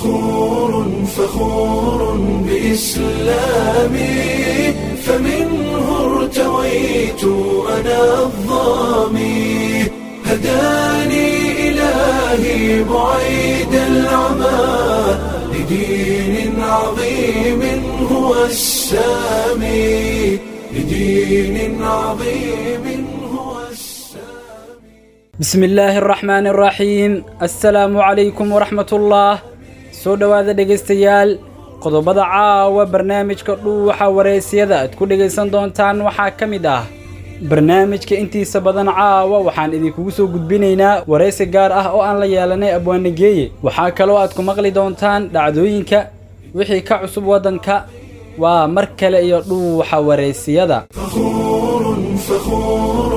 فخور فخور بإسلامي فمنه ارتويت أنا الظامي هداني إلهي بعيد العمى لدين عظيم هو السامي لدين عظيم هو السامي bismi illaahi araxmaani araxiim assalaamu calaykum waraxmatullaah soo dhowaada dhegaystayaal qodobada caawa barnaamijka dhuuxa wareysiyada aad ku dhegaysan doontaan waxaa ka mid ah barnaamijka intiisa badan caawa waxaan idinkugu soo gudbinaynaa waraysi gaar ah oo aan la yeelanay abwaanageeye waxaa kaloo aad ku maqli doontaan dhacdooyinka wixii ka cusub waddanka waa mar kale iyo dhuuxa wareysiyada فخور فخور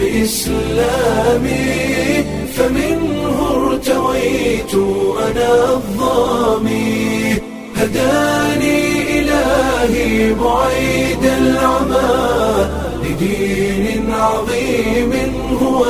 بإسلامي فمنه ارتويت أنا الظامي هداني إلهي بعيد العمى لدين عظيم هو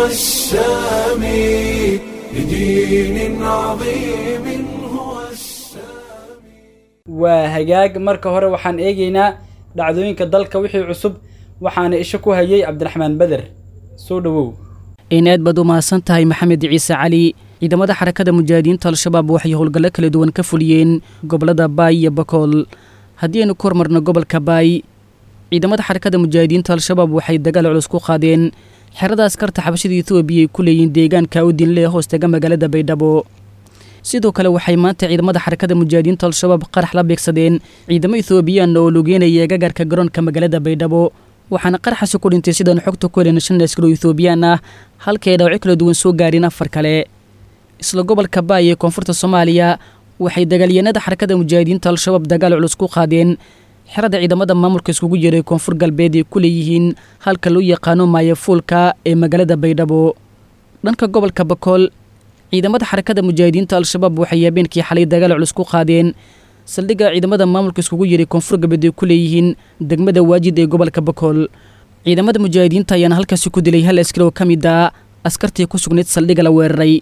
السامي لدين عظيم هو السامي waa hagaag marka hore waxaan eegaynaa dhacdooyinka dalka wixii cusub waxaana isha ku hayay cabdiraxmaan beder soo dhowow in aad baad u mahadsan tahay maxamed ciise cali ciidamada xarakada mujaahidiinta al-shabaab waxay howlgallo kala duwan ka fuliyeen gobollada baay iyo bakool haddii aynu ku hormarno gobolka baay ciidamada xarakada mujaahidiinta al-shabaab waxay dagaal culus ku qaadeen xerada askarta xabashada etoobiya ay ku leeyihiin deegaanka udinle ee hoostega magaalada baydhabo sidoo kale waxay maanta ciidamada xarakada mujaahidiinta al-shabaab qarax la beegsadeen ciidamo ethoobiyaanna oo lugeynaya gagarka garoonka magaalada baydhabo waxaana qaraxaasi ku dhintay sidaan xogta ku helin shan askar oo ethoobiyan ah halka ay dhaawacyo kala duwan soo gaareen afar kale isla gobolka baay ee koonfurta soomaaliya waxay dagaalyahanada xarakada mujaahidiinta al-shabaab dagaal culus ku qaadeen xerada ciidamada maamulka iskugu jiray koonfur galbeed ay ku leeyihiin halka loo yaqaano maayafuulka ee magaalada baydhabo dhanka gobolka bakool ciidamada xarakada mujaahidiinta al-shabaab waxay habeenkii xalay dagaal culus ku qaadeen saldhigga ciidamada maamulka iskugu jiray koonfur galbeed ay ku leeyihiin degmada waajid ee gobolka bakool ciidamada mujaahidiinta ayaana halkaasi ku dilay hal askari oo ka mid ah askartii ku sugnayd saldhigga la weeraray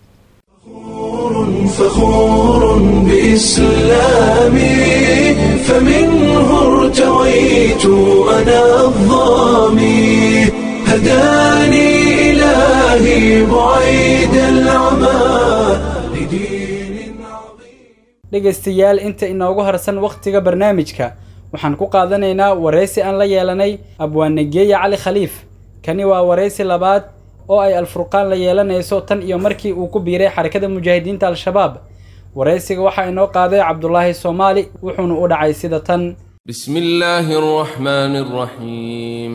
فخور بإسلامي فمنه ارتويت أنا الظامي هداني إلهي بعيد العمى لدين عظيم dhegaystayaal inta inoogu harsan wakhtiga barnaamijka waxaan ku qaadanaynaa waraysi aan la yeelanay abwaanageeye cali khaliif kani waa waraysi labaad oo ay alfurqaan la yeelanayso tan iyo markii uu ku biiray xarakada mujaahidiinta al-shabaab waraysiga waxaa inoo qaaday cabdulaahi soomaali wuxuuna u dhacay sida tan بسم الله الرحمن الرحيم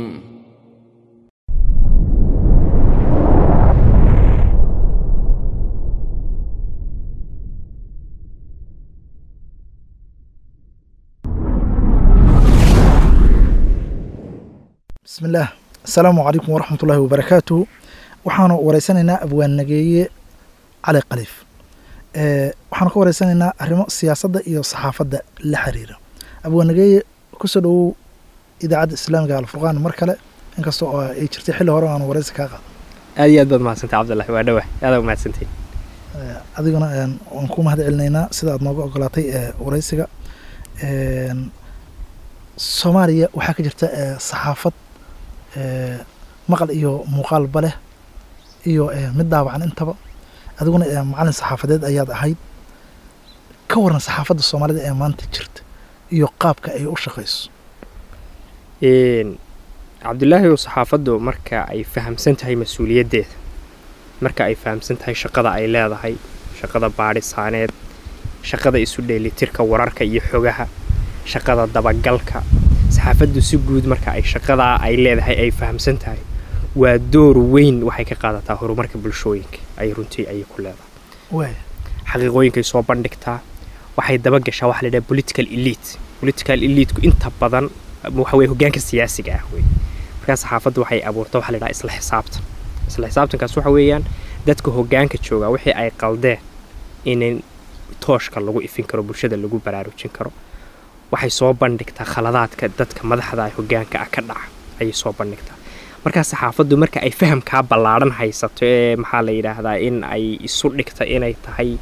bismillaah asalaamu calaykum waraxmat ullaahi wabarakaatuhu waxaanu wareysanaynaa abwaannageeye cali khaliif ee waxaanu ka wareysanaynaa arrimo siyaasadda iyo saxaafadda la xiriira abwaannageeye kusoo dhowow idaacadda islaamiga alfurqaan mar kale inkasta oo ay jirtay xilli hore aanu wareysi kaa qaado aad iyo aad baad mahadsantay cabdullahi waa dhawah aada umahadsantay Ee, adiguna een, waan ku mahad celinaynaa sida aad nooga ogolaatay ee wareysiga Een, soomaaliya waxaa ka jirta ee, saxaafad ee, maqal iyo muuqaalba leh iyo ee, mid daawacan intaba adiguna ee, macalin saxaafadeed ayaad ahayd ka waran saxaafadda soomaalida ee maanta jirta iyo qaabka ay u shaqayso Een, cabdulaahi oo saxaafaddu marka ay fahamsan tahay mas-uuliyaddeeda marka ay fahamsan tahay shaqada ay leedahay shaqada baadhisaaneed shaqada isu dheelitirka wararka iyo xogaha shaqada dabagalka saxaafaddu si guud marka ay shaqadaa ay leedahay ay fahamsan tahay waa door weyn waxay ka qaadataa horumarka bulshooyinka ay runtii ayay ku leedahay waaya xaqiiqooyinkay soo bandhigtaa waxay dabagashaa waxa la yidhaha political elite political eliteku inta badan waxa weye hogaanka siyaasiga ah wey markaa saxaafaddu waxay abuurta waxa la yidhaha isla xisaabtan isla xisaabtankaas waxa weeyaan dadka hogaanka jooga wixii ay qaldeen in tooshka lagu ifin karo bulshada lagu baraarujin karo waxay soo bandhigtaa khaladaadka dadka madaxda ah hogaanka ah ka dhaca ayay soo bandhigtaa markaa saxaafaddu marka ay fahamkaa ballaadhan haysato ee maxaa la yidhaahdaa in ay isu dhigta inay tahay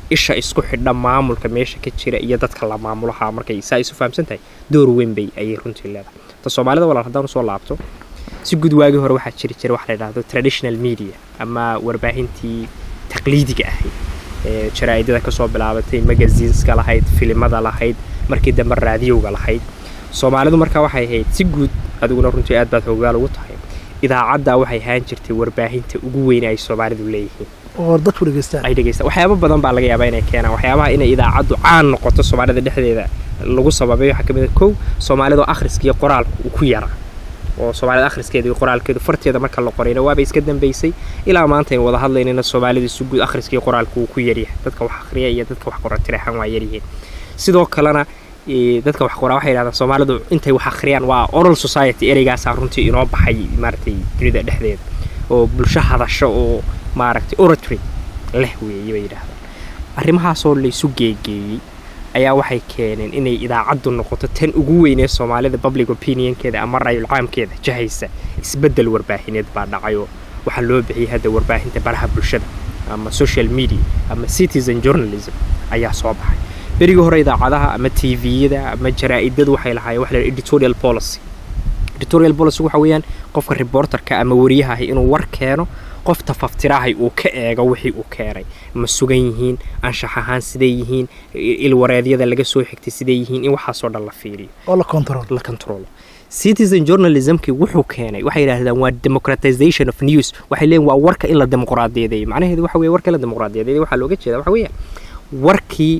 isha isku xidha maamulka meesha ka jira iyo dadka la maamulaha markay saa isu fahamsan tahay door weyn bay ayay runtii leedahay ta soomaalida walaal haddaan usoo laabto si guud waagii hore waxaa jiri jira waxa la yidhahdo traditional media ama warbaahintii taqliidiga ahayd ee jaraa'idada kasoo bilaabatay magazineska lahayd filimada lahayd markii dambe raadiyowga lahayd soomaalidu markaa waxay ahayd si guud adiguna runtii aad baad hoggaal ugu tahay idaacadda waxay ahaan jirtay warbaahinta ugu weyn ay soomaalidu leeyihiin oo dadku dhegeystaan ay dhegeystaan waxyaabo badan baa laga yaabaa inay keenaan waxyaabaha inay idaacaddu caan noqoto soomaalida dhexdeeda lagu sababay waxaa ka mid a kow soomaalida oo akhriska iyo qoraalka uu ku yaraa oo soomaalida akhriskeeda iyo qoraalkeedu farteeda marka la qorayna waaba iska dambaysay ilaa maanta aynu wada hadlaynayna soomaalida si guud akhriska iyo qoraalka uu ku yaryahay dadka wax akhriya iyo dadka wax qora tiraxan waa yaryihiin sidoo kalena ee, dadka wax qoraa waxay yidhahdaan soomaalidu intay wax akhriyaan waa oral society ereygaasaa runtii inoo baxay maaragtay dunida dhexdeeda oo bulsho hadasho oo maaragtay oratory leh weeye bay yidhaahdaan arrimahaasoo laysu geegeeyey ayaa waxay keeneen inay idaacaddu noqoto tan ugu weyn ee soomaalida public opinionkeeda ama rayul caamkeeda jahaysa isbeddel warbaahineed baa dhacayoo waxaa loo bixiyay hadda warbaahinta baraha bulshada ama social media ama citizen journalism ayaa soo baxay berigii hore idaacadaha ama tviyada ama jaraa'idadu waxay lahaayeen waxa la yidhaha editorial policy editorial policy waxa weeyaan qofka reporterka ama wariyaha ahi inuu war keeno qof tafaftirahay uu ka eego wixii uu keenay ma sugan yihiin anshax ahaan siday yihiin i- ilwareedyada laga soo xigtay siday yihiin in waxaasoo dhan la fiiriyo oo la control la controlo citizen journalismkii wuxuu keenay waxay yidhaahdaan waa democratization of news waxay leeyihin waa warka in la dimuqraadiyadeeyo macnaheedu waxa weye warka in la dimuqraadiyadeeyo waxaa looga jeeda waxa weeyaan warkii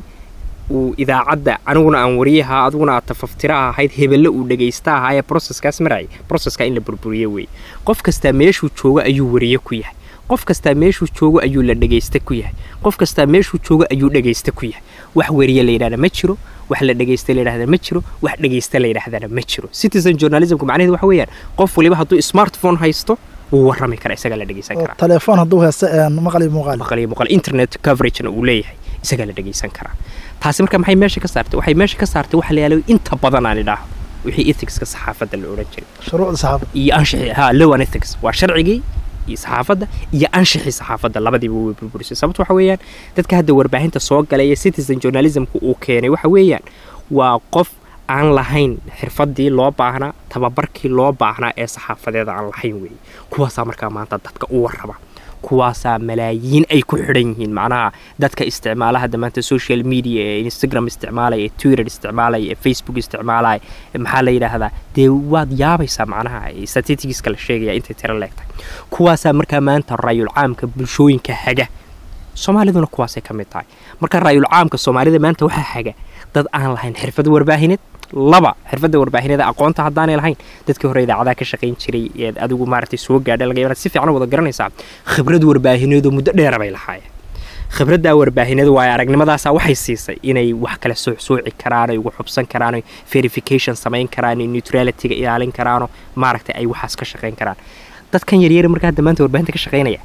uu idaacadda aniguna aan wariyaha adiguna aad tafaftira ahayd hebelle uu dhegaysta ahaa ee processkaas marayay processka in la burburiye weeye qof kastaa meeshuu joogo ayuu wariye ku yahay qof kastaa meeshuu joogo ayuu la dhegaysta ku yahay qof kastaa meeshuu joogo ayuu dhegaysta ku yahay wax wariye la yidhahda ma jiro wax la dhegaysta la yidhahda ma jiro wax dhegaysta la yidhahdana ma jiro citizen journalismku macnaheedu waxa weeyaan qof waliba hadduu smartphone haysto wuu warrami karaa isagaa la dhegaysan oo karaa telefoon hadduu haysto een maqal iyo muuqaal maqal iyo muuqaal internet coveragena uu leeyahay isagaa la dhegaysan karaa taasi marka maxay meesha ka saartay waxay meesha ka saartay waxa la yaalo inta badan aan idhaaho wixii ethicska saxaafadda la odhan jiray shuruucda saxaafadda iyo anshixii ha law and ethics waa sharcigii iyo saxaafadda iyo anshixii saxaafadda labadiiba way burburisay sababta waxa weeyaan dadka hadda warbaahinta soo galay ee citizen journalismku uu keenay waxa weeyaan waa qof aan lahayn xirfadii loo baahnaa tababarkii loo baahnaa ee saxaafadeeda aan lahayn weeye kuwaasaa markaa maanta dadka u warraba kuwaasaa malaayiin ay ku xidhan yihiin macnaha dadka isticmaala hadda maanta social media ee instagram isticmaalaya ee twitter isticmaalaya ee facebook isticmaalaya ee maxaa la yidhaahdaa dee waad yaabaysaa macnaha statisticska la sheegaya intay tiro leegtahay kuwaasaa markaa maanta rayul caamka bulshooyinka haga soomaaliduna kuwaasay ka mid tahay marka rayul caamka soomaalida maanta waxaa haga dad aan lahayn xirfad warbaahineed laba xirfadda warbaahineeda aqoonta haddaanay lahayn dadkii hore idaacadaha ka shaqayn jiray ee adigu maaragtay soo gaadha laga yaabaa inaad si fiican u wada garanaysaa khibrad warbaahineedu muddo dheera bay lahaayeen khibraddaa warbaahineedu waayo aragnimadaasa waxay siisay inay wax kale soocsooci karaan ay ugu xubsan karaan ay verification samayn karaan ay neutralityga ilaalin karaano maaragtay ay waxaas ka shaqayn karaan dadkan yaryar marka hadda maanta warbaahinta ka shaqaynaya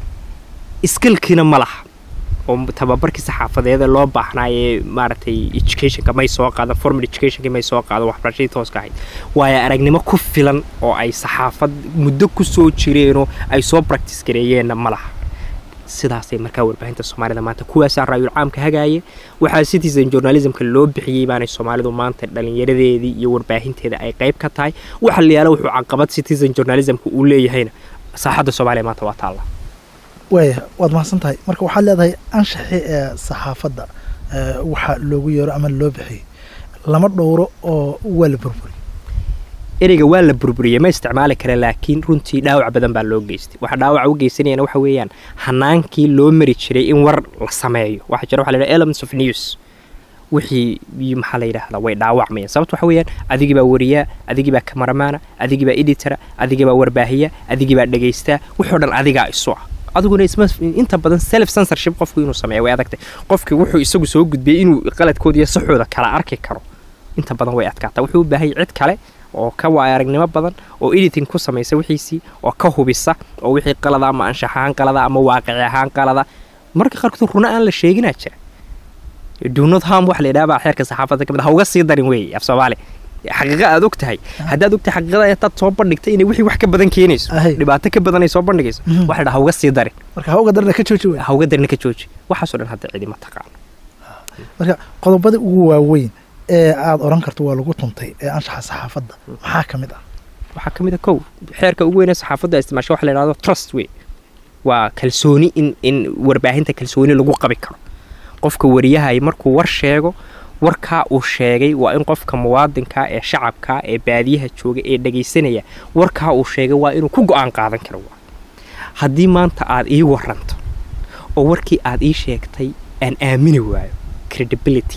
skillkiina ma laha oo tababarkii saxaafadeeda loo baahnaa ee maaragtay educationka may soo qaadan formal educationka may soo qaadan waxbarashadii tooska ahayd waayo aragnimo ku filan oo ay saxaafad muddo ku soo jireenoo ay soo practice gareeyeenna ma laha sidaasay markaa warbaahinta soomaalida maanta kuwaasaa raayul caamka hagaaya waxaa citizen journalismka loo bixiyey baanay soomaalidu maanta dhallinyaradeedii iyo warbaahinteeda ay qayb ka tahay waxa la yaala wuxuu caqabad citizen journalismka uu leeyahayna saaxadda soomaaliya maanta waa taalla waaya waad mahadsan tahay marka waxaad leedahay anshaxii ee saxaafadda ee waxa loogu yeero ama loo bixiyey lama dhowro oo waa la burburi ereyga waa la burburiyey ma isticmaali kara laakiin runtii dhaawac badan baa loo geystay waxa dhaawaca u geysanayana waxa weeyaan hanaankii loo mari jiray in war la sameeyo waxaa jira waxa la yidhaha elements of news wixii maxaa la yidhaahdaa way dhaawacmayaan sababta waxa weeyaan adigii baa wariyaa adigii baa kamaramaana adigii baa editora adigii baa warbaahiya adigii baa dhegaystaa wuxoo dhan adigaa isu ah adiguna isma inta badan self censorship qofku inuu sameeyo way adagtay qofkii wuxuu isagu soo gudbiyey inuu qaladkooda iyo saxooda kala arki karo inta badan way adkaataa wuxuu u baahayay cid kale oo ka waaya aragnimo badan oo editing ku samaysa wixiisii oo ka hubisa oo wixii qalada ama anshax ahaan qalada ama waaqici ahaan qalada marka qaarkood runa aan la sheeginaa jira dunod ham waxa la yidhaha baa xeerka saxaafadda ka mid ha uga sii darin weeye af soomaali xaqiiqa aad og tahay haddaad og tahay xaqiiqada intaad soo bandhigtay inay wixii wax ka badan keenayso Ahay. dhibaato ka badan ay soo bandhigayso Mhm. waxa dhaa hauga sii darin marka hawga darna ka jooji wey hauga darin ka jooji waxaasoo dhan hadda cidi ma taqaano marka qodobada ugu waaweyn ee aad oran karto waa lagu tuntay ee anshaxa saxaafadda maxaa ka mid ah waxaa ka mid a kow xeerka ugu weynee saxaafadda isticmaasho waxa la yidhahdo trust wey waa kalsooni in in warbaahinta kalsooni lagu qabi karo qofka wariyahay markuu war sheego warkaa uu sheegay waa in qofka muwaadinka ee shacabka ee baadiyaha jooga ee dhagaysanaya warkaa uu sheegay waa inuu ku go-aan qaadan karo waa haddii maanta aad ii waranto oo warkii aad ii sheegtay aan aamini waayo credibility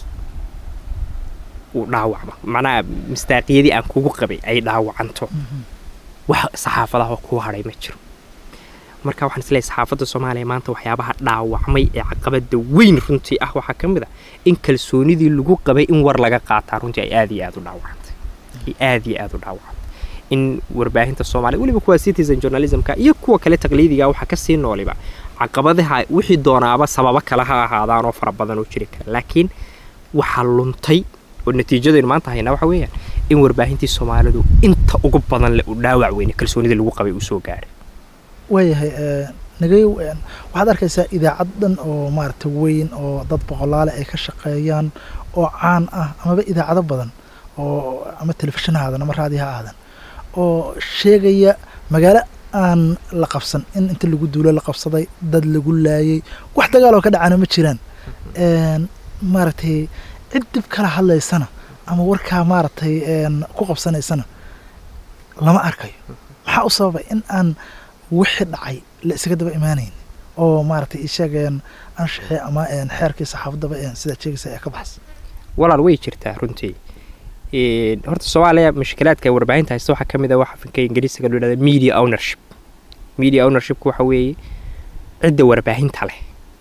uu dhaawacmo macnaha mistaaqiyadii aan kugu qabay ay dhaawacanto wax saxaafadaha kuu hadhay ma jiro marka waxaan isleeyahay saxaafadda soomaaliya maanta waxyaabaha dhaawacmay ee caqabada weyn runtii ah waxaa ka mid a in kalsoonidii lagu qabay in war laga qaataa runtii ay aad iyo aad u dhaawacantay ay aad iyo aad u dhaawacantay in warbaahinta soomaaliya weliba kuwa citizen journalismka iyo kuwa kale taqliidiga waxaa kasii nooliba caqabadaha wixii doonaaba sababo kale ha ahaadaan oo fara badan oo jiri kara laakiin waxaa luntay oo natiijadaynu maanta haynaa waxa weeyaan in warbaahintii soomaalidu inta ugu badan le uu dhaawac weyne kalsoonidii lagu qabay uu soo gaaray waayahay ee, nagayow een, waxaad arkaysaa idaacad dhan oo maaragta weyn oo dad boqolaale ay ka shaqeeyaan oo caan ah amaba idaacado badan oo ama telefishin ha aadan ama raadi ha aadan oo sheegaya magaalo aan la qabsan in inta lagu duulo la qabsaday dad lagu laayay wax dagaal oo ka dhacana ma jiraan een, maaragtay cid dib kala hadlaysana ama warkaa maaragtay een, ku qabsanaysana lama arkayo maxaa u sababay in aan wixii dhacay la isaga daba imaanayn oo maaragtay isheegeen anshaxii ama een, xeerkii saxaafaddaba een, sidaad sheegaysa ee ka baxsan walaal way jirtaa runtii Een, horta soomaaliya mushkilaadka ay warbaahinta haysta waxaa ka mid a waxa afka ingiriisiga loo yidhahda media ownership media ownershipku waxa weeye cidda warbaahinta leh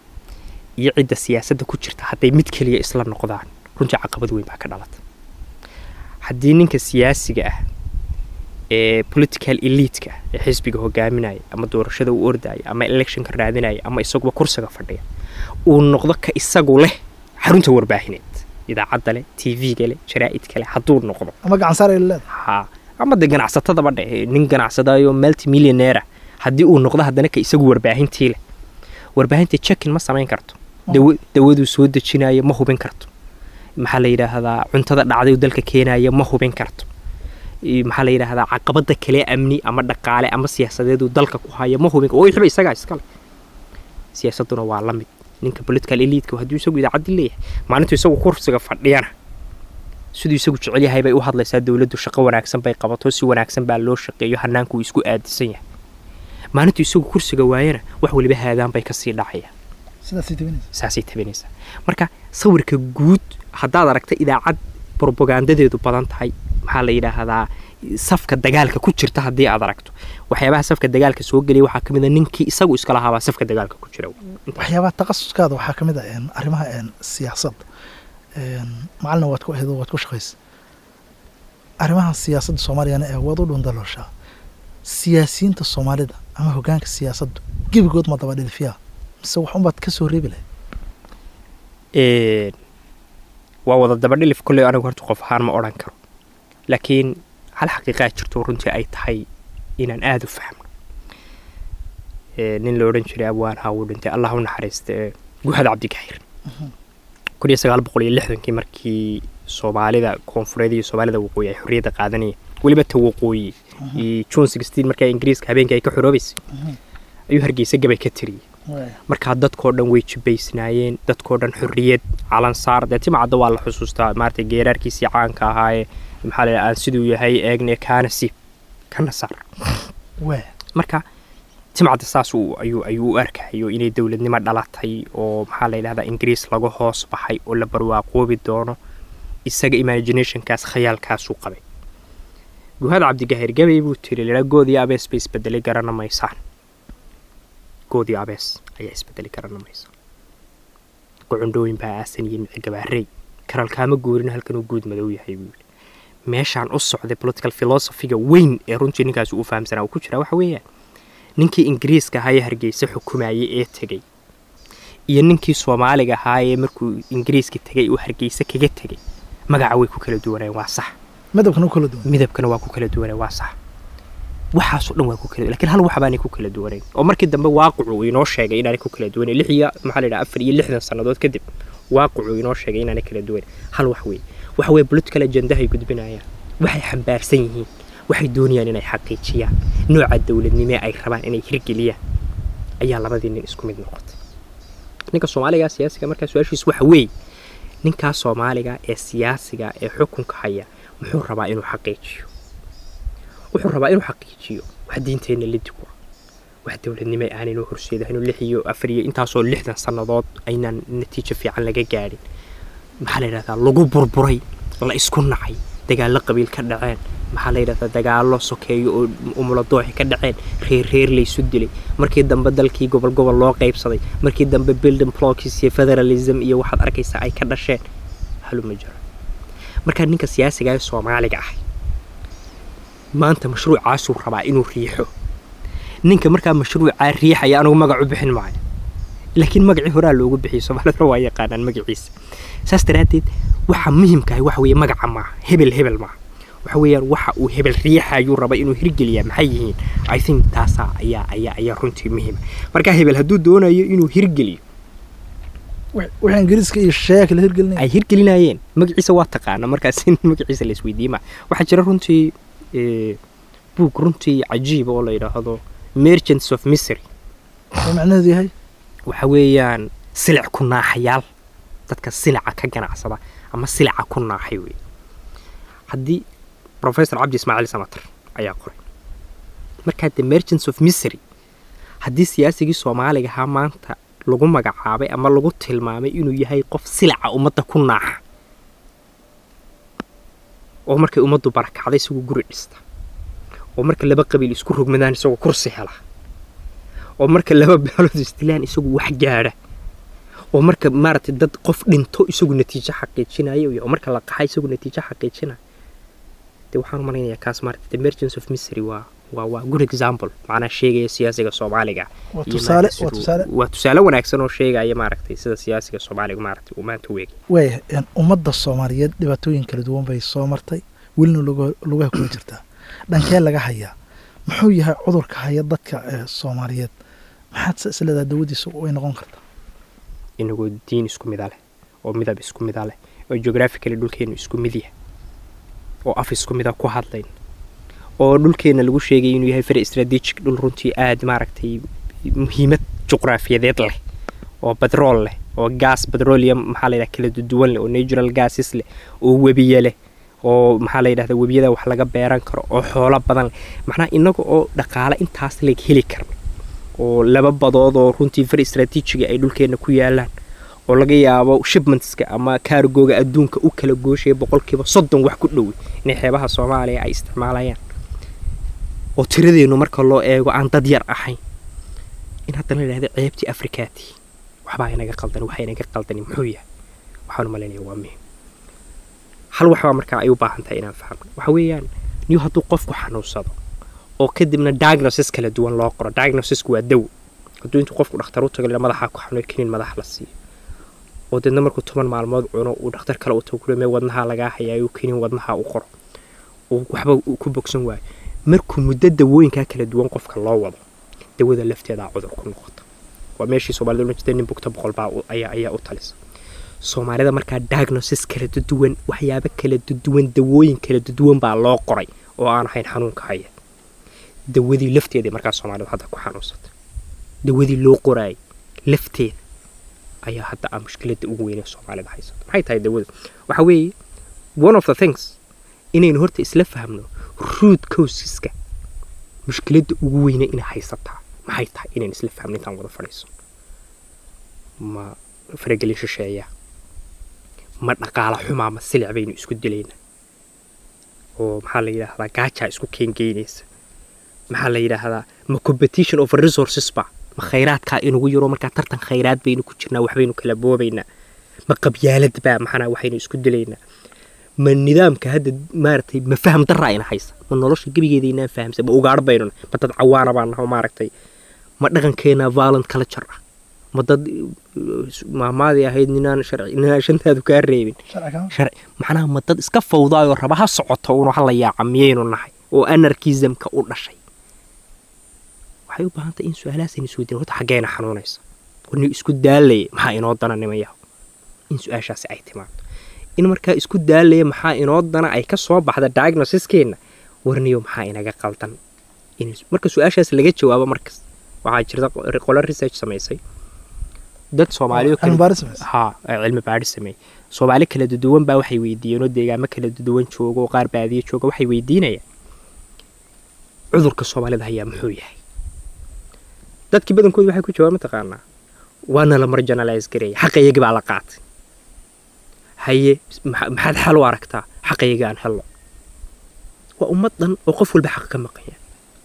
iyo cidda siyaasadda ku jirta hadday mid keliya isla noqdaan runtii caqabad weyn baa ka dhalata haddii ninka siyaasiga ah ee political elite-ka ee xisbiga hogaaminaya ama doorashada u ordaya ama electionka raadinaya ama isaguba kursiga fadhiya uu noqdo ka isagu leh xarunta warbaahineed idaacadda leh tv-ga leh jaraa'idka leh hadduu noqdo ama gacan saar ay leedahay ha ama de ganacsatadaba dhe nin ganacsadayo multimillionaire haddii uu noqdo haddana ka isagu warbaahintii leh warbaahinta checkin ma samayn karto dawa dawaduu soo dejinayo ma hubin karto maxaa la yidhaahdaa cuntada dhacday dalka keenaya ma hubin karto i- maxaa la yidhaahdaa caqabada kale amni ama dhaqaale ama siyaasadeeduu dalka ku haya ma hubin oo xiba isagaa iskale siyaasaduna waa la mid ninka political elite hadduu isagu idaacaddi leeyahay maalintuu isagu kursiga fadhiyana siduu isagu jecel yahay bay u hadlaysaa dowladdu shaqo wanaagsan bay qabato si wanaagsan baa loo shaqeeyo hanaanku uu isku aadisan yahay maalintuu isagu kursiga waayana wax waliba haadaan bay kasii dhacayaan sidaasay tabinaysa saasay tabinaysaa marka sawirka guud haddaad aragta idaacad propagandadeedu badan tahay maxaa la yidhaahdaa safka dagaalka ku jirta haddii aad aragto waxyaabaha safka dagaalka soo gelaya waxaa ka mid a ninkii isagu iska lahaabaa safka dagaalka ku jira waxyaabaha takhasuskaada waxaa ka mid ah een, arrimaha een, siyaasadda een, macalina waad ku aheedo waad ku shaqaysa arrimaha siyaasadda soomaaliyana ee waad u dhundalooshaa siyaasiyiinta soomaalida ama hoggaanka siyaasaddu gebigood ma daba dhilfiyaa mise wax unbaad ka soo reebi lahayd Een, waa wada dabadhilif kolley anigu horta qof ahaan ma odhan karo laakiin hal xaqiiqaa jirto runtii ay tahay inaan aada u fahmo Ee, nin la odhan jiray abwaan haa uu dhintay allah u naxariista ee guhad cabdigaxiir kun iyo sagaal boqol iyo lixdankii markii soomaalida koonfureed iyo soomaalida waqooyi ay xorriyadda qaadanayeen weliba ta waqooyi iyo june sixteen markaa ingiriiska habeenkii ay ka xoroobaysay ayuu hargeysa gabay ka tiriyey markaa dadkoo dhan way jibaysnaayeen dadkoo dhan xorriyad calan saar dee timacadda waa la xusuustaa maaragtay geeraarkiisii caanka ahaayee maxaa la aan siduu yahay eegne kaana siib kana saar waa marka timcadda saas uu ayuu ayuu u arkayo inay dowladnimo dhalatay oo maxaa la yidhahdaa ingiriis laga hoos baxay oo la barwaaqoobi doono isaga imaginationkaas khayaalkaasuu qabay guhad cabdigahir gabay buu tiri laa goodii abees bay isbedelay garana maysaan goodii abees ayaa isbedelay garana maysaan gocondhooyin baa aasan iyo mici gabaarey karalkaama guurin halkan uu guud madow yahay buu yidhi meeshaan u socday political philosophiga weyn ee runtii ninkaas uu fahamsanaa uu ku jiraa waxa weeyaan ninkii ingiriiska ahaa ee hargeysa xukumayay ee tegey iyo ninkii soomaaliga ahaa ee markuu ingiriiska tegay uu hargeysa kaga tegay magaca way ku kala duwanayeen waa sax midabkana u kala duwan midabkana waa ku kala duwanay waa sax waxaasoo dhan waa ku kala lakiin hal wax baanay ku kala duwanayn oo markii dambe waaqicu uu inoo sheegay inaanay ku kala duwanayn lix iyo maxaa la yidhaha afar iyo lixdan sannadood kadib waaqicu inoo sheegay inaanay kala duwanayn hal wax weeye waxa weeye political agendahay gudbinayaan waxay xambaarsan yihiin waxay doonayaan inay xaqiijiyaan nooca dowladnimee ay rabaan inay hirgeliyaan ayaa labadii nin isku mid noqotay ninka soomaaliga siyaasiga markaa su-aashiis waxa weeye ninkaa soomaaliga ee siyaasiga ee xukunka haya muxuu rabaa inuu xaqiijiyo wuxuu rabaa inuu xaqiijiyo wax diinteenna lidig wa wax dowladnimo aanaynu horseedahayn lix iyo afar iyo intaasoo lixdan sannadood aynaan natiijo fiican laga gaadhin maxaa la yidhahdaa lagu burburay la isku nacay dagaallo qabiil ka dhaceen maxaa la yidhahdaa dagaallo sokeeyo oo umuladooxi ka dhaceen reer reer laysu dilay markii dambe dalkii gobol gobol loo qaybsaday markii dambe building blocks iyo federalism iyo waxaad arkaysaa ay ka dhasheen haluma jiro markaa ninka siyaasiga ee soomaaliga ah maanta mashruucaasuu rabaa inuu riixo ninka markaa mashruucaa riixaya anugu magac u bixin maayo laakiin magacii horaa loogu bixiyo soomaalida waa yaqaanaan magaciisa saas daraaddeed waxa muhimkaah waxa weeye magaca maaha hebel hebel maaha waxa weeyaan waxa uu hebel riixayuu raba inuu hirgeliyaa maxay yihiin i think taasaa ayaa ayaa ayaa runtii muhiima markaa hebel hadduu doonayo inuu hirgeliyo wixii ingiriiska iyo shisheeyaa kala hirgelinaya ay hirgelinayeen magaciisa waa taqaana markaas in magaciisa la isweydiiyey maa waxaa jira runtii buug runtii cajiib oo la yidhaahdo merchants of misery oo macnaheedu yahay waxa weeyaan silic ku naaxayaal dadka silica ka ganacsada ama silica ku naaxay wey haddii professor cabdi ismaaciil samatar ayaa qoray markaa the merchants of misery haddii siyaasigii soomaaliga ahaa maanta lagu magacaabay ama lagu tilmaamay inuu yahay qof silica ummadda ku naaxa oo markay ummaddu barakacday isagoo guri dhista oo marka laba qabiil isku rogmadaan isagoo kursi hela oo marka laba beelood isdilaan isagu wax gaadha oo marka maaragtay dad qof dhinto isagu natiijo xaqiijinaya oo marka la qaxa isagu natiijo xaqiijinaya dee waxaan u malaynayaa kaas maaragtay the emergence of misery waa waa waa good example macnaa sheegaya siyaasiga soomaaliga waa iyo tusaale maaragtay waa siduu- tusaale waa tusaale wanaagsan oo sheegaya maaragtay sida siyaasiga soomaaliga maaragtay uu maanta u eegay waaya een, ummadda soomaaliyeed dhibaatooyin kala duwan bay soo martay welina luga- lugaha kula jirtaa dhankee laga hayaa muxuu yahay cudurka haya dadka ee soomaaliyeed maxaad se isleedaha dawadiisa way noqon kartaa inagoo diin isku mida leh oo midab isku mida leh oo geographically dhulkeenu isku mid yahay oo af isku mida ku hadlayn oo dhulkeena lagu sheegay inuu yahay very strategic dhul runtii aad maaragtay muhiimad juqraafiyadeed leh oo badrool leh oo gas petroleum maxaa la yidhaha kala duwan leh oo natural gases leh oo webiye leh oo maxaa la yidhahda webiyada wax laga beeran karo oo xoolo badan leh macnaha inaga oo dhaqaale intaas leg heli karna oo laba badood oo runtii very strategiga ay dhulkeena ku yaalaan oo laga yaabo shipmentska ama kaargooga adduunka u kala gooshaya boqolkiiba soddon wax ku dhowi inay xeebaha soomaaliya ay isticmaalayaan oo tiradeenu marka loo eego aan dad yar ahayn in haddana la yidhahda ceebtii afrikaati waxbaa inaga qaldan waxa inaga qaldani muxuu yahay waxaan u malaynaya waa muhim hal waxbaa markaa ay u baahan tahay inaan fahmno waxa weeyaan niyo hadduu qofku xanuunsado oo kadibna diagnosis kala duwan loo qoro diagnosisku waa dawo hadduu intuu qofku dhakhtar u tago la madaxa ku xanuun kinin madax la siiyo oo deedna markuu toban maalmood cuno uu dhakhtar kale u tago kule mee wadnaha lagaa hayaayo kinin wadnaha u qoro uu waxba uu ku bogsan waayo markuu muddo dawooyinkaa kala duwan qofka loo wado dawada lafteedaa cudur ku noqota waa meeshii soomaalida odhan jirtay nin bugta boqol baa u- ayaa ayaa u talisa soomaalida markaa diagnosis kala duwan waxyaabo kala duwan dawooyin kala duwan baa loo qoray oo aan ahayn xanuunka haya dawadii lafteedii markaa soomaalidu hadda ku xanuunsatay dawadii loo qoraayay lafteeda ayaa hadda ah mushkiladda ugu weyn ee soomaalida haysata maxay tahay dawadu waxa weeye one of the things inaynu horta isla fahmno root causeska mushkiladda ugu weyne inay haysataa maxay tahay inaynu isla fahmno intaan wada fadhiiso ma faragelin shisheeya ma dhaqaala xumaa ma silic baynu isku dilaynaa oo maxaa la yidhaahdaa gaajaa isku keengeynaysa maxaa la yidhaahdaa ma competition of resources ba ma khayraadkaa inugu yaro markaa tartan khayraad baynu ku jirnaa waxbaynu kala boobaynaa ma qabyaalad baa maxana waxaynu isku dilaynaa ma nidaamka hadda maaragtay ma faham daraa ina haysa ma nolosha gebigeeda inaan fahamsan ma ugaadh baynuna ma dad cawaana baan naho maaragtay ma dhaqankeena violent culture ah ma dad maamaadii ahayd ninaan sharci ninaan shantaadu kaa reebin sharci macnaha ma dad iska fawdaayoo raba ha socoto unu hala yaaca miyaynu nahay oo anarkismka u dhashay waxay u baahan tahay in su-aalahaasayna isweydiin horta xaggeena xanuunaysa warni isku daalaya maxaa inoo dana nimayaho in su-aashaasi ay timaado in markaa isku daalaya maxaa inoo dana ay ka soo baxda diagnosiskeena warniyo maxaa inaga qaldan marka su-aashaas laga jawaabo markas waxaa jirta qolo research samaysay dad soomaaliyo ha cilmi baadhi sameeyey soomaali kala duduwan baa waxay weydiiyeen oo deegaamo kala duduwan jooga oo qaar baadiye jooga waxay weydiinayaan cudurka soomaalida hayaa muxuu yahay dadkii badankooda waxay ku jawaab mataqaanaa waana la marjanalize gareeya xaqayagii baa la qaatay haye maxaad xal u aragtaa xaqayagii aan helno waa ummad dhan oo qof walba xaq ka maqanya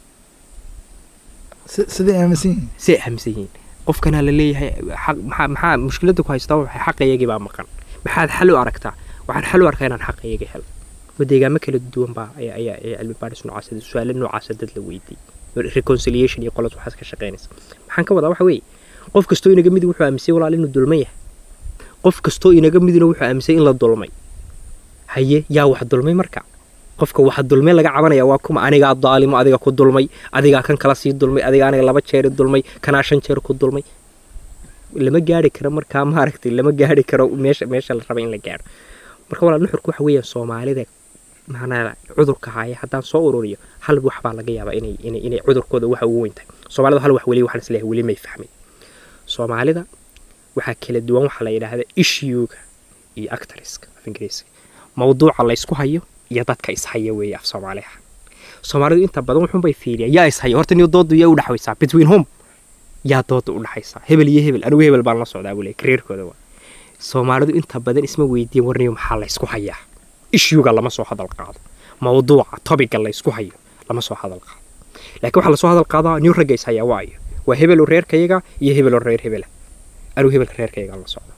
siday aaminsan yihiin siday aaminsan yihiin qofkanaa la leeyahay maxaa maxaa mushkiladda ku haystaa waxay xaqayagii baa maqan maxaad xal u aragtaa waxaan xal u arkaa inaan xaqayagii helo ma deegaamo kala duwan baa ayaa cilmi baadhis noocaas su-aalo noocaasa dad la weydiiyey reconciliation iyo qolad waxaas ka shaqaynaysa maxaan ka wadaa waxa weeye qof kastoo inaga midi wuxuu aaminsay walaal inuu dulman yahay qof kastoo inaga midina wuxuu aaminsay in la dulmay haye yaa wax dulmay marka qofka waxa dulmay laga cabanaya waa kuma anigaa daalimo adiga ku dulmay adigaa kan kala sii dulmay adiga aniga laba jeeri dulmay kanaa shan jeer ku dulmay lama gaari karo markaa maaragtay lama gaari karo meesha meesha la raba in la gaaro marka walaal nuxurku waxa weeyaan soomaalida macnaa cudurka haya haddaan soo ururiyo hal wax baa laga yaabaa inay inay inay cudurkooda waxa ugu weyn tahay soomaalida hal wax weli waxaan isleeyahay weli may fahmin soomaalida waxaa kala duwan waxaa la yidhaahda issuega iyo actoriska af ingiriiska mawduuca la ysku hayo iyo dadka ishaya weeye af soomaaliha soomaalidu inta badan wuxuunbay fiiriyaan yaa ishaya horta niyo doodu yaa u dhexaysaa between home yaa dooda u dhexaysaa hebel iyo hebel anigu hebel baan la socdaa buu leeyahay kareerkooda waa soomaalidu inta badan isma weydiin warniyo maxaa la ysku hayaa ishuga lama soo hadal qaado mawduuca tobiga la ysku hayo lama soo hadal qaado laakiin waxaa lasoo hadal qaadaa niyo ragga ishaya waayo waa hebelo reerkayaga iyo hebelo reer hebela anigu hebelka reerkayaga la socda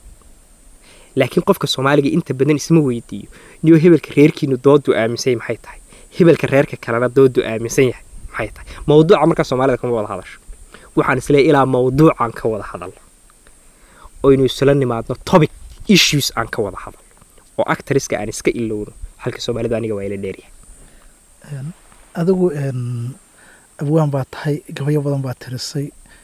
laakiin qofka soomaaliga inta badan isma weydiiyo niyo hebelka reerkiinu doodu aaminsan maxay tahay hebelka reerka kalena doodu aaminsan yahay maxay tahay mawduuca markaa soomaalida kama wada hadasho waxaan isleeyahay ilaa mawduucaan ka wada hadalno oynu isla nimaadno topic issues aan ka wada hadalno oo actoriska aan iska ilowno halka soomaalidu aniga waa ila dheeryahay adigu abwaan baa tahay gabayo badan baa tirisay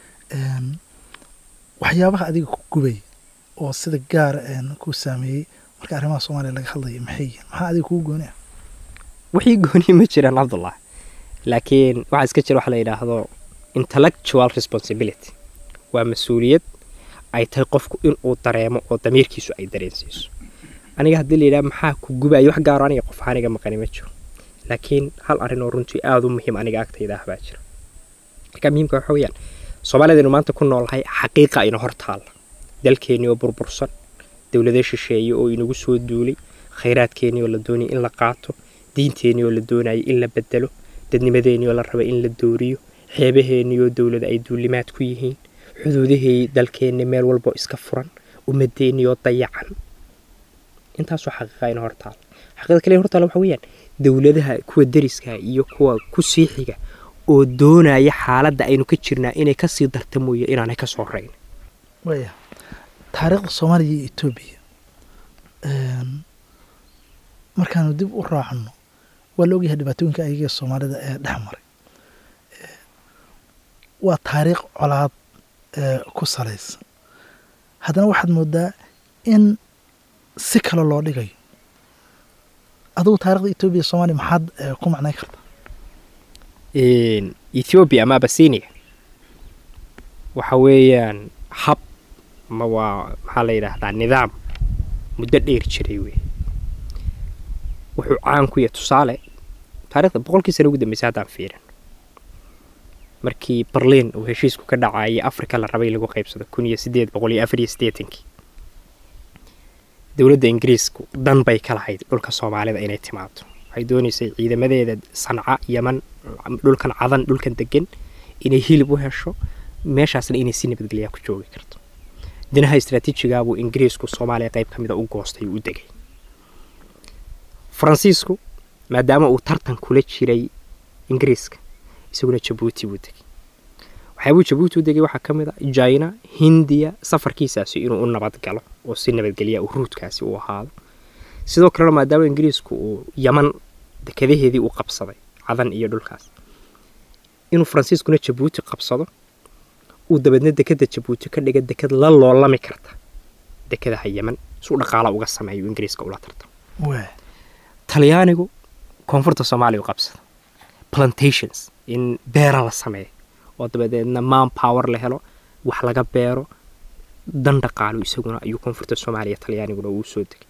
waxyaabaha adiga ku gubay oo sida gaara ku saameeyey marka arrimaha soomaaliya laga hadlaya maxay yihiin maxaa adiga kugu gooni ah wixii gooniya ma jiraan cabdullah laakiin waxaa iska jira waxa la yidhaahdo intellectual responsibility waa mas-uuliyad ay tahay qofku inuu dareemo oo damiirkiisu ay dareensiiso aniga haddii layidhaha maxaa ku gubayo wax gaaro aniga qof aniga maqani ma jiro laakiin hal arrin oo runtii aada u muhiim aniga agtayda ah baa jira marka muhiimka waxa weeyaan soomaalidaynu maanta ku noolnahay xaqiiqa ayna hor taalla dalkeennii oo burbursan dowlado shisheeye oo inagu soo duulay khayraadkeennii oo la doonayay in la qaato diinteennii oo la doonayay in la bedelo dadnimadeennii oo la raba in la dooriyo xeebaheennii oo dowlada ay duulimaad ku yihiin xuduudahii dalkeenni meel walboo iska furan ummadeennii oo dayacan intaasoo xaqiiqa ayna hor taalla xaqiiqada kale hor taalla waxa weeyaan dowladaha kuwa deriska iyo kuwa ku siixiga oo doonaya xaaladda aynu ka jirnaa inay kasii darta mooye inaanay ka soo rayn waya taariikhda soomaaliya iyo etoobiya markaanu dib u raacno waa la ogyahay dhibaatooyinka ayaga soomaalida ee dhex maray waa taariikh colaad ku salaysan haddana waxaad moodaa in si kale loo dhigayo adugu taarikhda etoobiya soomaaliya maxaad ku macnayn kartaa ethoobiya ama abasinia waxa weeyaan hab ma waa maxaa la yidhaahdaa nidaam muddo dheer jiray wey wuxuu caan ku yahay tusaale taarikhda boqolkii sana ugu dambeysay haddaan fiirin markii berliin uu heshiisku ka dhacayay africa la rabay lagu qaybsado kun iyo sideed boqol iyo afar iyo siddeetankii dowladda ingiriisku dan bay ka lahayd dhulka soomaalida inay timaado waxay doonaysay ciidamadeeda sanca yaman dhulkan cadan dhulkan degan inay hilib u hesho meeshaasna inay si nabadgelyaa ku joogi karto dinaha istraatiijigaabuu ingiriisku soomaaliya qayb ka mida u goostay uu u degay faransiisku maadaama uu tartan kula jiray ingiriiska isaguna jabuuti buu degay waxyaabuu jabuuti u degay waxaa ka mid a jina hindiya safarkiisaasi inuu u nabad galo oo si nabadgelya uu ruudkaasi u ahaado sidoo kalena maadaama ingiriisku uu yaman dekadaheedii uu qabsaday cadan iyo dhulkaas inuu faransiiskuna jabuuti qabsado uu dabeedna dekada jabuuti ka dhiga dekad la loolami karta dekadaha yaman suu dhaqaala uga sameeyo ingiriiska ula tartamo waa talyaanigu koonfurta soomaaliya u qabsada plantations in beera la sameeyo oo dabadeedna man power la helo wax laga beero dan dhaqaalo isaguna ayuu koonfurta soomaaliya talyaaniguna uu soo degay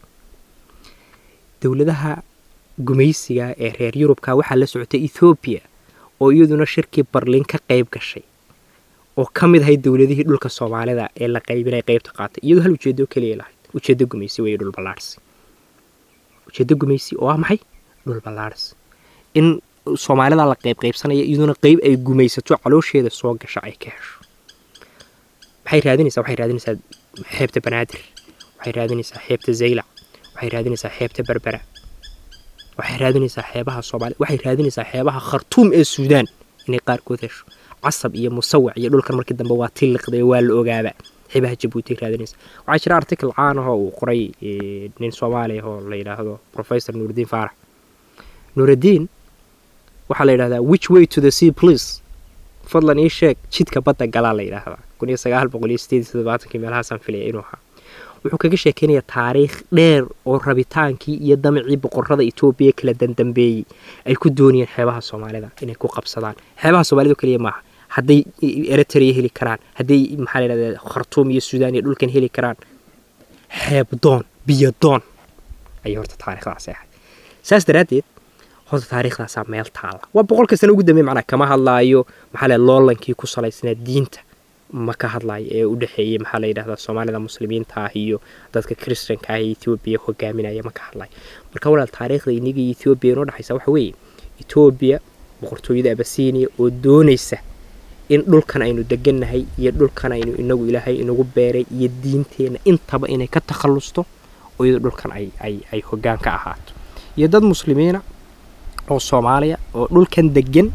dowladaha gumaysiga ee reer yurubka waxaa la socotay ethoobiya oo iyaduna shirkii barliin ka qayb gashay oo ka mid ahayd dowladihii dhulka soomaalida ee la qaybinay qaybta qaatay iyadoo hal ujeedo keliya lahayd ujeedo gumaysi weeye dhul ballaarhsi ujeedo gumaysi oo ah maxay dhul ballaarhsi in soomaalida la qayb qaybsanaya iyaduna qayb ay gumaysato caloosheeda soo gasha ay ka hesho maxay raadinaysaa waxay raadinaysaa xeebta banaadir waxay raadinaysaa xeebta zaylac waxay raadinaysaa xeebta berbera waxay raadinaysaa xeebaha soomaaliya waxay raadinaysaa xeebaha khartuum ee suudaan inay qaarkood hesho casab iyo musawac iyo dhulkan markii dambe waa tiliqday waa la ogaaba xeebaha jabuuti ay raadinaysaa waxaa jira article caan ahoo uu qoray eh, nin soomaaliya oo la yidhaahdo professor nuurudiin faarax nuurudiin waxaa la yidhahdaa which way to the sea please fadlan ii sheeg jidka badda galaa la yidhaahdaa kun iyo sagaal boqol iyo sideed iyo toddobaatankii meelahaasaan filaya inuu ahaa wuxuu kaga sheekeynayaa taariikh dheer oo rabitaankii iyo damicii boqorada etoobiya kala dandambeeyey ay ku doonayeen xeebaha soomaalida inay ku qabsadaan xeebaha soomaalida oo keliya maaha hadday eritrea heli karaan hadday maxaa la yidhahdaa khartuum iyo suudaan iyo dhulkan heli karaan xeeb doon biyo doon ayay horta taariikhdaasi ahayd saas daraaddeed horta taariikhdaasaa meel taala waa boqolka sano ugu dambeey macnaa kama hadlaayo maxaa la loolankii ku salaysnaa diinta ma ka hadlaayo ee u dhexeeyey maxaa la yidhahdaa soomaalida muslimiinta ah iyo dadka kristanka ah ee etoobiya hogaaminaya ma ka hadlayo marka walaal taariikhda iniga iyo etoobiya inoo dhexaysa waxa weeye etoobiya boqortooyada abasiiniya oo doonaysa in dhulkan aynu degannahay iyo dhulkan aynu inagu ilaahay inagu beeray iyo diinteenna intaba inay ka takhallusto oo iyadoo dhulkan ay ay ay hoggaan ka ahaato iyo dad muslimiina oo soomaaliya oo dhulkan degan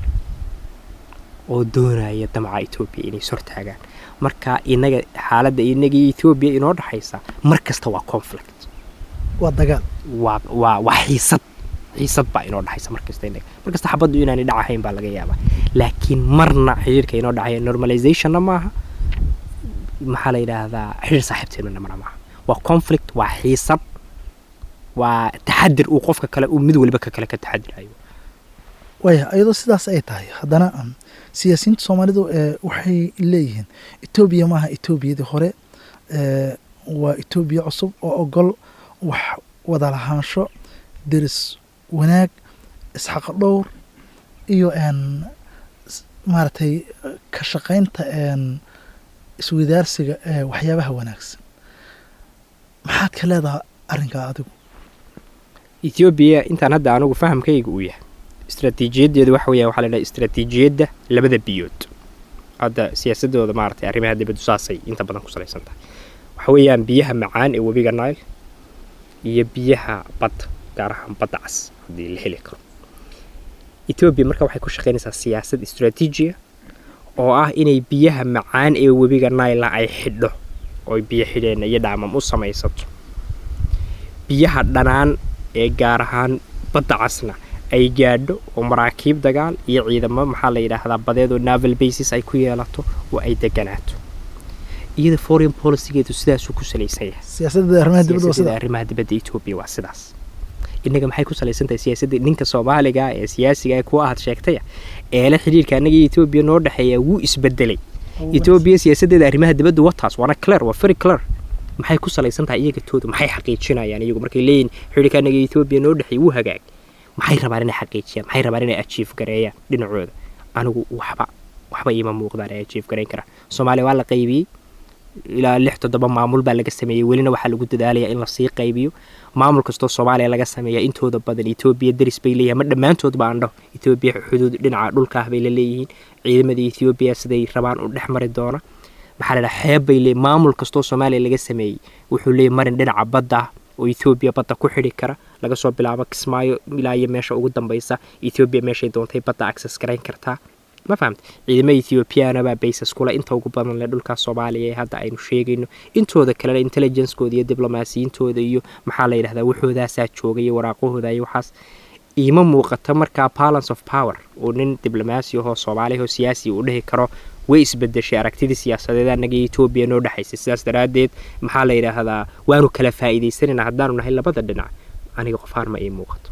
oo doonaya damca etoobiya inay sortaagaan marka inaga xaaladda inaga iyo etoobiya inoo dhexaysa mar kasta waa conflict waa dagaal waa waa waa xiisad xiisad baa inoo dhexaysa markasta inaga markasta xabaddu inaanay dhacahayn baa laga yaabaa laakiin marna xiriirka inoo dhexaya normalizationna maaha maxaa la yidhaahdaa xiriir saaxiibteenuna marna maaha waa conflict waa xiisad waa taxadir uu qofka kale uu mid waliba ka kale ka taxadirayo waaya iyadoo sidaas ay tahay haddana um, siyaasiyiinta soomaalidu ee waxay leeyihiin etoobiya maaha etoobiyadii hore ee, waa etoobiya cusub oo ogol wax wada lahaansho deris wanaag isxaqa dhowr iyo n s- maaragtay ka shaqaynta n iswadaarsiga ee waxyaabaha wanaagsan maxaad ka leedahay arrinkaa adigu etoobiya intaan hadda anigu fahamkayga uu yahay istaraatiijiyaddeedu waxa weeya waxaa la dhaha istaraatiijiyadda labada biyood hadda siyaasadooda maaragtay arrimaha dibaddu saasay inta badan ku salaysan tahay waxa weeyaan biyaha macaan ee webiga nile iyo biyaha badda gaar ahaan badda cas haddii la heli karo etoobiya marka waxay ku shaqaynaysaa siyaasad istaraatiijiya oo ah inay biyaha macaan ee webiga nile ay xidho oo biyo xidheenna iyo dhaamam u samaysato biyaha dhanaan ee gaar ahaan badda casna ay gaadho oo maraakiib dagaal iyo ciidamo maxaa la yidhaahdaa badeed oo naval basis ay ku yeelato oo ay deganaato iyada foreign policygeedu sidaasuu ku salaysan yahay siyaasadda arrimaha dibadda waa siyaasadda sida arrimaha dibadda etoobiya waa sidaas innaga maxay ku salaysan tahay siyaasadda ninka soomaaliga ee siyaasiga ee kuwa aad sheegtaya eele xidhiirka annaga iyo etoobiya noo dhexeeya wuu isbedelay etoobiya siyaasaddeeda arrimaha dibadda wataas waana clear waa very clear maxay ku salaysan tahay iyaga tooda maxay xaqiijinayaan iyagu markay leeyihin xidhiirka annaga iyo etoobiya noo dhexeeya wuu hagaag maxay rabaan inay xaqiijiyaan maxay rabaan inay ajiif gareeyaan dhinacooda anigu waxba waxba iima muuqdaan ay ajiif gareyn karaan soomaaliya waa la qaybiyey ilaa lix toddoba maamul baa laga sameeyey welina waxaa lagu dadaalayaa in lasii qaybiyo maamul kastoo soomaaliya laga sameeya intooda badan etoobiya deris bay leeyihin ma dhammaantood ba andho etoobiya xuduud dhinaca dhulka ah bay la leeyihiin ciidamada etoobiya siday rabaan u dhex mari doona maxaa la dhaha xeeb bay leeyihin maamul kastoo soomaaliya laga sameeyey wuxuu leeyahy marin dhinaca badda ah oo etoobiya badda ku xidhi kara laga soo bilaabo kismaayo ilaa iyo meesha ugu dambaysa etoobiya meeshay doontay badda access garayn kartaa ma fahamta ciidamada ethiopiana baa baysas kule inta ugu badan leh dhulkaas soomaaliya ee hadda aynu sheegayno intooda kalena intelligencekooda iyo diblomaasiyiintooda iyo maxaa la yidhahdaa waxoodaasaa jooga iyo waraaqahooda iyo waxaas iima muuqata markaa balance of power uu nin diblomaasi ahoo soomaaliya oo siyaasi uu dhihi karo way isbedeshay aragtidii siyaasadeed annaga iyo etoobiya noo dhexaysay sidaas daraaddeed maxaa la yidhaahdaa waanu kala faa'iidaysanayna haddaanu nahay labada dhinac aniga qofaan ma ii muuqato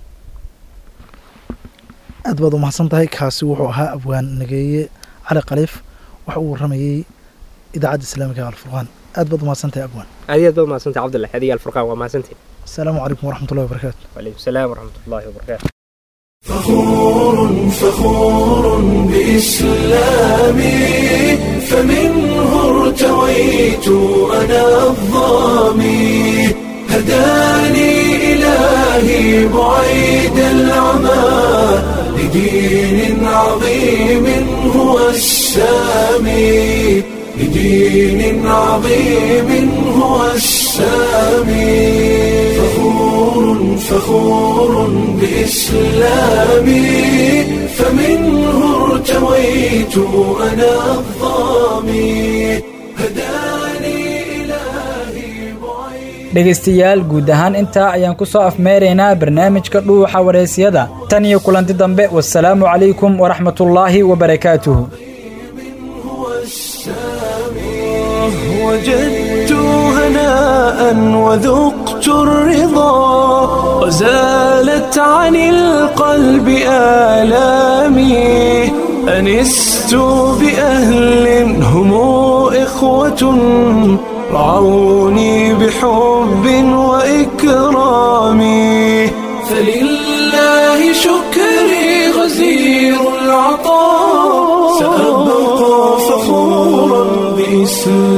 aad baad u mahadsan tahay kaasi wuxuu ahaa abwaan nageeye cali khaliif waxa uu waramayey idaacadda islaamiga alfurqaan aad baad u mahadsan tahay abwaan adi aad baad mahadsantahay cabdullahi adiga alfurqaan waa mahadsantahay asalaamu calaykum waraxmatullahi wabarakaatu wacalaykum salaam waraxmatullahi wabarakaatu فخور فخور بإسلامي فمنه ارتويت أنا الظامي هداني إلهي بعيد العمى لدين عظيم هو السامي لدين عظيم هو السامي فخور فخور بإسلامي فمنه ارتويت أنا الظامي هداني إلهي بعيد dhegaystayaal guud ahaan intaa ayaan ku soo afmeeraynaa barnaamijka dhuuxa waraysyada tan iyo kulanti dambe wasalaamu calaykum waraxmatullaahi wabarakaatuhu هو السامي وجدت هناء وذقت الرضا وزالت عن القلب آلامي أنست بأهل هم إخوة رعوني بحب وإكرام فلله شكري غزير العطاء سأبقى فخورا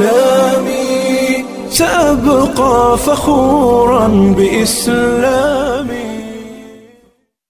بإسلامي سأبقى فخورا بإسلامي